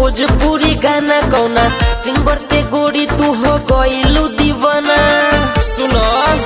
भोजपुरी गाना कौना सिंगर के गोरी तू हो गईलू दीवाना सुनो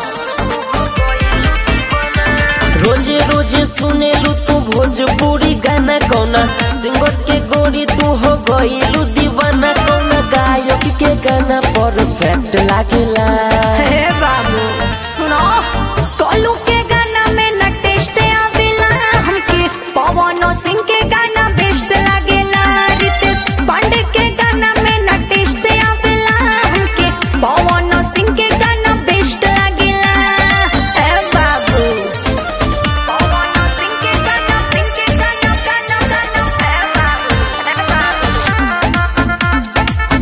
रोजे रोजे सुनेलू तू भोजपुरी गाना कौना सिंगर के गोरी तू हो गईलू दीवाना कौना गायक के गाना परफेक्ट लागेला हे बाबू सुनो कोलू के गाना में न टेस्ट आवेला हमके पवन सिंह के गाना बेस्ट लागेला रितेश पांडे के गाना में न टेस्ट आवेला हमके पवन सिंह के गाना बेस्ट लागेला हे बाबू पवन सिंह के गाना सिंह के गाना गाना गाना हे बाबू हे बाबू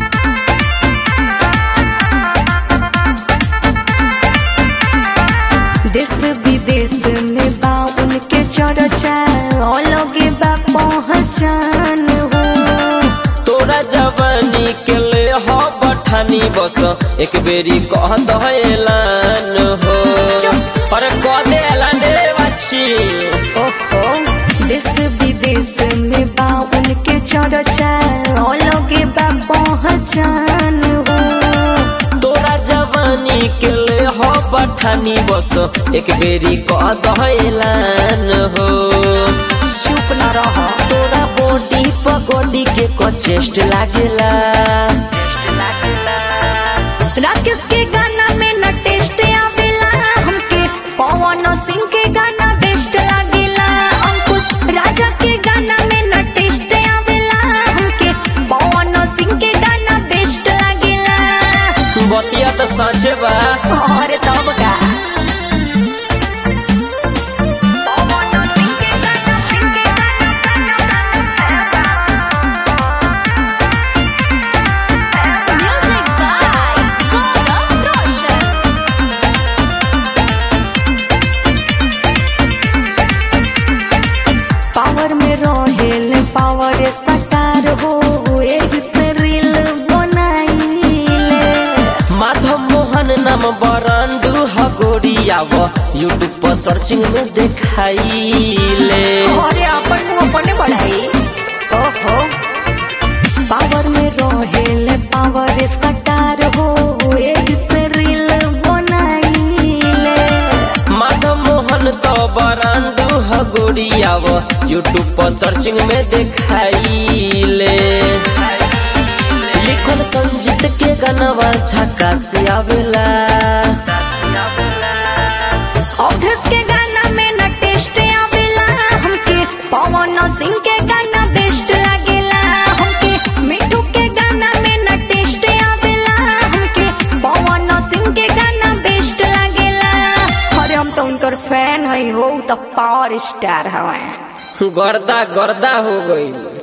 देश विदेश में बा उनके चर्चा अलगे बा पहचान हो तोरा जवानी के ले हो बठानी बस एक बेरी कह दहलान हो चुप। अरे कह दे ऐलान रे बच्ची ओहो देश विदेश में बा उनके चर्चा अलगे बा पहचान हो तोरा जवानी के ले हो बठानी बस एक बेरी कह दहलान हो चुप न रह तोरा बॉडी पगोडी के को चेस्ट लागेला राकेश के गाना में न टेस्ट आवेला हमके पवन सिंह के गाना बेस्ट लागेला अंकुश राजा के गाना में न टेस्ट आवेला हमके पवन सिंह के गाना बेस्ट लागेला बतिया तो सचे बा और तब का पवन सिंह के गाना, सिंह के गाना, Music by Gaurav Roshan. Power में रहेल पावर सकार हो एही से रील बनाइले माधव मोहन नाम बरांडू हगोरियाव यूट्यूब पर सर्चिंग में देखाइले अरे अपन मुंह अपने बढ़ाई ओहो पावर में रहेल पावर सकार हो एही से रील बनाइले माधव मोहन तो बरांडू हगोरियाव यूट्यूब पर सर्चिंग में देखाइले लिखल संजीत के गानवा झक्का से आवेला अवधेश के गाना में न टेस्ट आवेला हमके पवन सिंह के गाना बेस्ट लागेला हमके मिठू के गाना में न टेस्ट आवेला हमके पवन सिंह के गाना बेस्ट लागेला अरे हम तो उनकर फैन हई हो उ तो पावर स्टार हवे गर्दा गर्दा हो गई